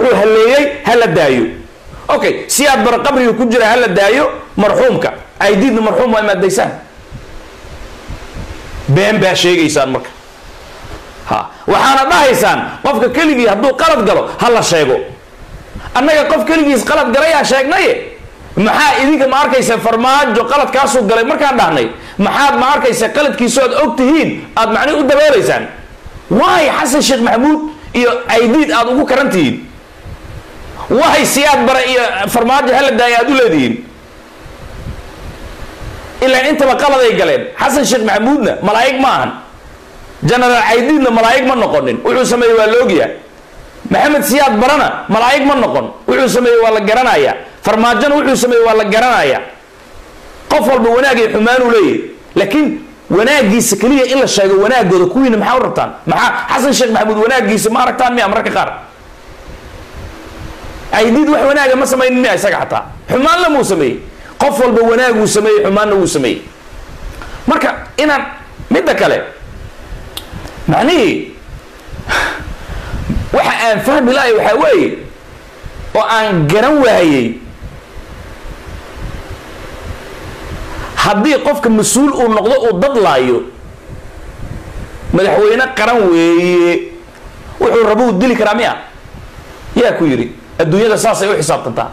wuxuu halleeyey ha la daayo okay siyaad bara qabriga ku jira ha la daayo marxuumka aydiidna marxuum waa imaadaysaan been baa sheegaysaan marka ha waxaana dhahaysaan qofka keligii hadduu qalad galo ha la sheego annaga qof keligiis qalad galayaa sheegnaye maxaa idinka ma arkaysa farmaajo qaladkaasuu galay markaan dhahnay maxaad ma arkaysa qaladkiisu aad og tihiin aad macnihi u daboolaysaan waay xasan sheekh maxamuud iyo aydiid aad ugu karan tihiin wahay siyaad bara iyo farmaajo hala daaya aad u leedihiin ilaa intaba qaladay galeen xasan sheekh maxamuudna malaa'ig ma ahan genaraal caydiidna malaa'ig ma noqonin wuxuu sameeyey waa la ogyahay maxamed siyaad barana malaa'ig ma noqon wuxuu sameeyey waa la garanaya farmaajona wuxuu sameeyey waa la garanaya qof walba wanaagay xumaanuu leeyahy laakiin wanaagiisa keliya in la sheego wanaagooda kuwiina maxaa u rabtaan maxaa xasan sheekh maxamuud wanaagiisa ma aragtaan miya mararka qaar aydiid wax wanaaga ma samaynin miya isaga xataa xumaanna muu sameeyey qof walba wanaaguu sameeyey xumaanna wuu sameeyey marka inaan midda kale macnihii waxa aan fahmi lahay waxaa weeye oo aan garan waayey haddii qofka mas-uul uu noqdo uu dadlaayo madaxweyne qaran weeye wuxuu rabo uu dili karaa miya yaa ku yidhi adduunyada saasay u xisaabtantaa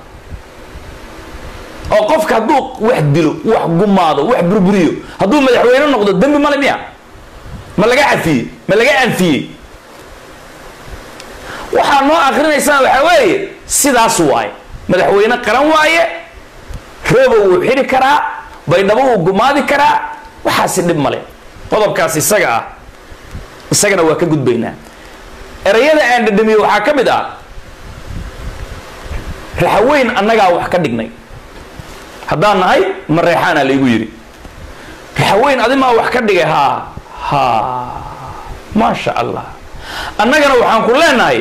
oo qofka hadduu wax dilo wax gumaado wax burburiyo hadduu madaxweyne noqdo dembi male miya ma laga cafiyey ma laga anfiyey waxaa noo akrinaysaan waxaa weeye sidaas waaye madaxweyne qaran waaye rooba wuu xidhi karaa baydhabo wuu gumaadi karaa waxaasi dhib male qodobkaas isaga ah isagana waa ka gudbaynaa erayada aan dhadhamiye waxaa ka mid ah raxaweyn annagaa wax ka dhignay haddaan nahay ma reexaana laygu yidhi raxaweyn adimaa wax ka dhigay haa ha maasha allah annagana waxaan ku leenahay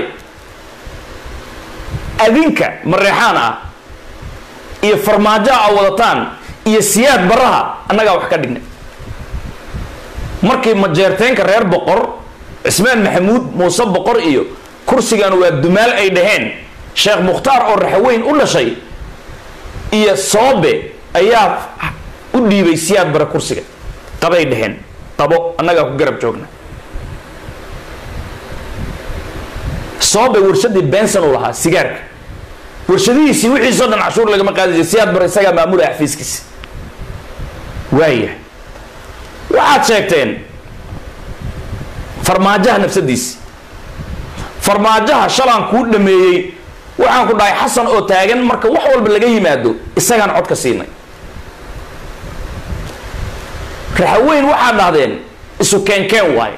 adinka mareexaan ah iyo farmaajoa a wadataan iyo siyaad baraha annagaa wax ka dhignay markii majeerteenka reer boqor cismaan maxamuud muuse boqor iyo kursigan waa dumaal ay dhaheen sheekh mukhtaar oo raxaweyn u dhashay iyo soobe ayaa u dhiibay siyaad bara kursiga qabay dhaheen qabo annagaa ku garab joogna soobe warshadii benson uu lahaa sigaarka warshadihiisii wixiisoo dhan cashuur lagama qaadi jira siyaad bar isagaa maamula xafiiskiisa waaya waxaad sheegteen farmaajaha nafsadiisi farmaajaha shalaan kuu dhameeyey waxaan ku dhahay xasan oo taagan marka wax walba laga yimaado isagaan cod ka siinay raxaweyn waxaad dhahdeen isu keenkeen waayo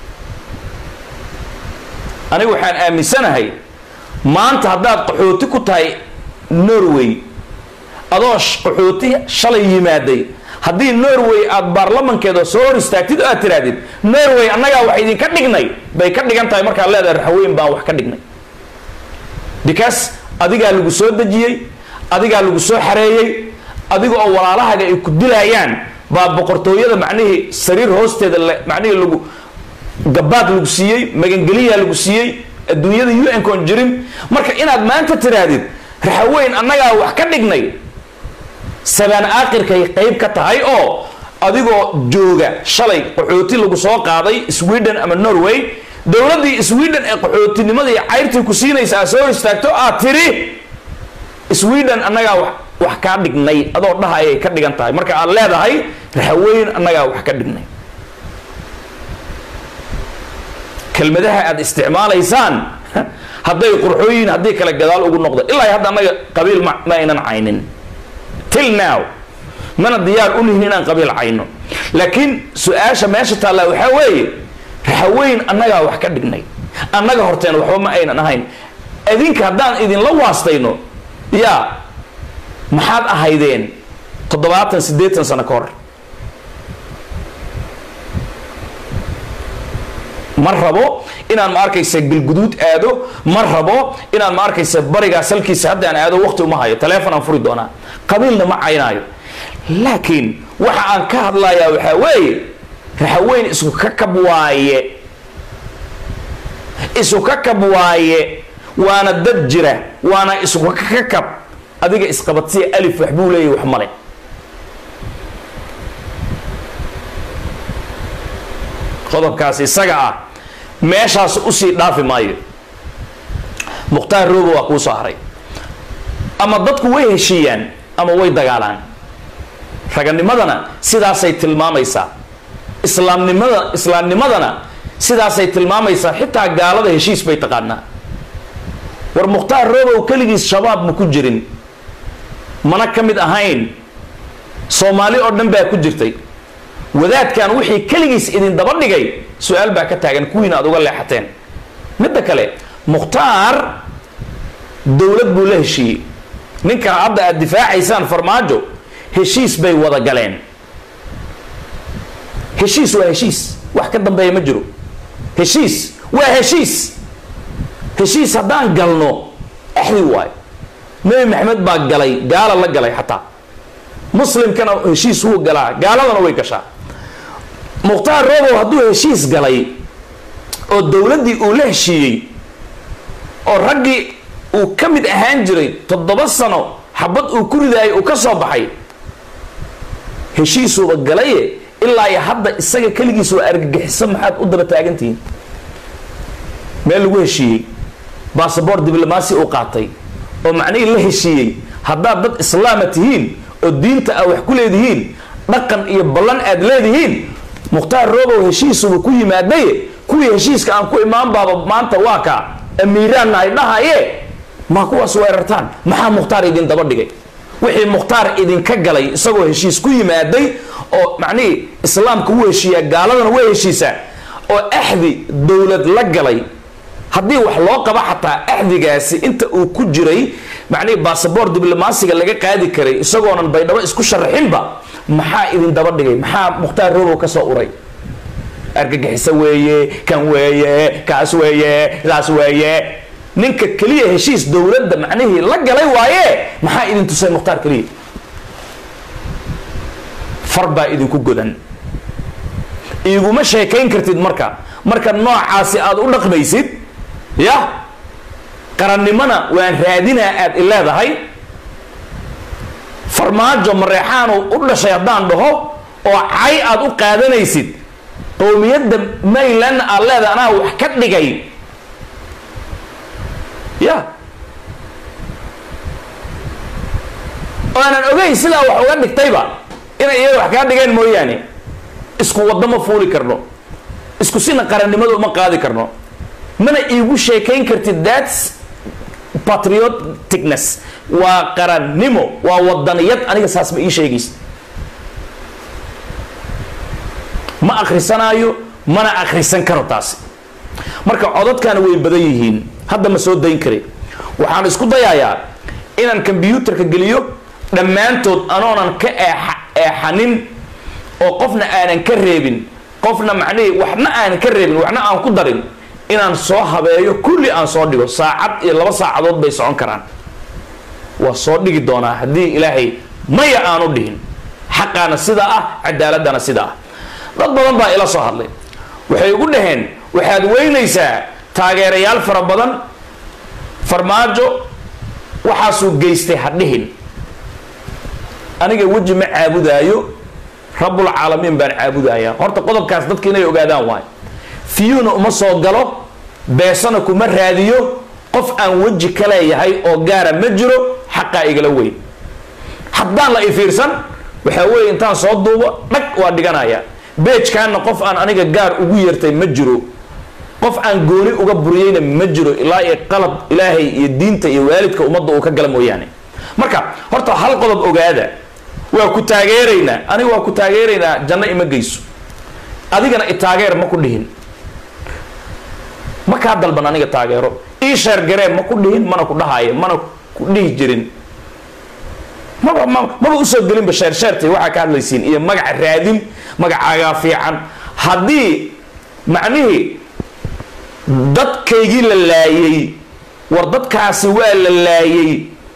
anigu waxaan aaminsanahay maanta haddaad qaxooti ku tahay norway adoo qaxooti shalay yimaaday haddii norway aada baarlamankeeda soo hor istaagtid oo aad tirahdid norway annagaa wax idinka dhignay bay ka dhigan tahay markaad leedahay raxweyn baan wax ka dhignay because adigaa lagu soo dejiyey adigaa lagu soo xareeyey adiga oo walaalahaaga ay ku dilayaan baa boqortooyada macnihii sariir hoosteeda macnihii lagu gabaad lagu siiyey magangeliyaa lagu siiyey adduunyada u n kon jirin marka inaad maanta tiraahdid raxaweyn annagaa wax ka dhignay sabaan aakirkay qayb ka tahay oo adigoo jooga shalay qaxooti lagu soo qaaday sweden ama norway dowladdii sweden ee qaxootinimadii cayrtii ku siinaysa aad soo hor istaagto aad tiri sweden annagaa wax wax kaa dhignay adoo dhaha ayay ka dhigan tahay marka aad leedahay raxaweyn annagaa wax ka dhignay kelmadaha aad isticmaalaysaan hadday qurxooyin haddii kale gadaal ugu noqdo ilaa hadda annaga qabiil ma ma aynan caynin till now mana diyaar u nihin inaan qabiil cayno laakiin su-aasha meesha taallaa waxaa weeye raxaweyn annagaa wax ka dhignay annaga horteen waxba ma aynan ahayn idinka haddaan idinla waastayno yaa maxaad ahaydeen toddobaatan siddeetan sano ka hor ma rabo inaan ma arkaysa galguduud aado ma rabo inaan ma arkaysa barigaa salkiisa haddaan aado waqti uma hayo taleefon aan furi doonaa qabiilna ma caynaayo laakiin waxa aan ka hadlayaa waxaa weeye raxaweyn isku kakab waaye isu kakab waaye waana dad jira waana iswakakab adiga isqabadsiya alif waxbuu leeyahy wax male qodobkaas isaga ah meeshaas usii dhaafi maayo mukhtaar roobo waa kuu soo haray ama dadku way heshiiyaan ama way dagaalaan raganimadana sidaasay tilmaamaysaa islaamnimada islaamnimadana sidaasay tilmaamaysaa xitaa gaalada heshiis bay taqaanaa war mukhtaar roobow keligiis shabaab ma ku jirin mana ka mid ahayn soomaali oo dhan baa ku jirtay wadaadkan wixii keligiis idin daba dhigay su-aal baa ka taagan kuwiina aad uga leexateen midda kale mukhtaar dowlad buu la heshiiyey ninkan hadda aad difaacaysaan farmaajo heshiis bay wada galeen heshiis waa heshiis wax ka dambeeya ma jiro heshiis waa heshiis heshiis haddaan galno axdi waayo nebi maxamed baa galay gaala la galay xataa muslimkana heshiis wuu galaa gaaladana way gashaa mukhtaar robow hadduu heshiis galay oo dowladdii uu la heshiiyey oo raggii uu ka mid ahaan jiray toddoba sano xabad uu ku ridaayay uu ka soo baxay heshiisuuba galaye ilaa iyo hadda isaga keligiis waa argagixiso maxaad u daba taagantihiin meel lagu heshiiyey basaboor diblomaasi uu qaatay oo macnihii la heshiiyey haddaad dad islaama tihiin oo diinta aa wax ku leedihiin dhaqan iyo ballan aad leedihiin mukhtaar robow heshiisuba ku yimaadaye kuwii heshiiska aan ku imaan baaba maanta waa kaa amiiraanna ay dhahaye maa kuwaas weerartaan maxaa mukhtaar idin daba dhigay wixii mukhtaar idinka galay isagoo heshiis ku yimaaday oo macnihii islaamka wuu heshiiyaa gaaladana way heshiisaa oo axdi dowlad la galay haddii wax loo qaba xataa axdigaasi inta uu ku jiray macnihii basaboor diblomaasiga laga qaadi karay isagoonan baydhabo isku sharaxinba maxaa idin daba dhigay maxaa mukhtaar robow ka soo uray argagixiso weeye kan weeye kaas weeye saas weeye ninka keliya heshiis dowladda macnihii la galay waaye maxaa idin tusay mukhtaar keliya far baa idinku godan iguma sheekayn kartid marka marka noocaasi aada u dhaqmaysid ya qarannimona waan raadinaa aad i leedahay farmaajo mareexaanu u dhashay haddaan dhaho oo cay aad u qaadanaysid qowmiyadda maylandna aad leedahay anaa wax ka dhigay ya oo aanan ogeyn sidaa wax uga dhigtayba inay iyaga wax kaa dhigeen mooyaane isku waddo ma fuuli karno isku sina qarannimada uma qaadi karno mana iigu sheekayn kartid thats patrioticness waa qarannimo waa wadaniyad aniga saas ma ii sheegaysa ma akhrisanaayo mana akhrisan karo taasi marka codadkana way badan yihiin hadda ma soo dayn kari waxaan isku dayayaa inaan kombyuutarka geliyo dhammaantood anoonan ka eexa eexanin oo qofna aanan ka reebin qofna macnihii waxna aanan ka reebin waxna aan ku darin inaan soo habeeyo kulli aan soo dhigo saacad iyo laba saacadood bay socon karaan waa soo dhigi doonaa haddii ilaahay maya aanu dhihin xaqaana sidaa ah cadaaladana sidaa ah dad badan baa ila soo hadlay waxay ugu dhaheen waxaad weynaysaa taageerayaal fara badan farmaajo waxaasuu geystay ha dhihin aniga weji ma caabudaayo rabbulcaalamiin baan caabudayaa horta qodobkaas dadka inay ogaadaan waayo fiyuuna uma soo galo beesana kuma raadiyo qof aan weji ka leeyahay oo gaara ma jiro xaqaa igala weyn haddaan la ifiirsan waxaa weeye intaan soo duubo dhag waa dhiganaya beejkaana qof aan aniga gaar ugu yeertay ma jiro qof aan gooni uga buriyeyna ma jiro ilaa iyo qalab ilaahay iyo diinta iyo waalidka ummadda uu ka gala mooyaane marka horta hal qodob ogaada waa ku taageeraynaa aniga waa ku taageeraynaa janno ima geyso adigana itaageer ma ku dhihin ma kaa dalban aniga taageero ii sheergaree ma ku dhihin mana ku dhahaayo mana ku dhihi jirin maba ma maba usoo gelinba sheer sheertay waxaa ka hadlaysiin iyo magaca raadin magacaagaa fiican haddii macnihii dadkaygii la laayay war dadkaasi waa la laayay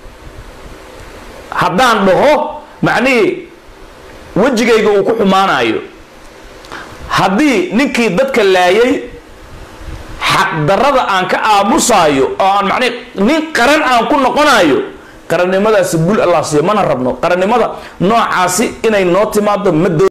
haddaan dhaho macnihii wejigayga uu ku xumaanayo haddii ninkii dadka laayay xaqdarrada aan ka aamusaayo oo aan macnii nin qaran aan ku noqonayo qarannimadaasi bul allah siiyo mana rabno qarannimada noocaasi inay noo timaado ma doo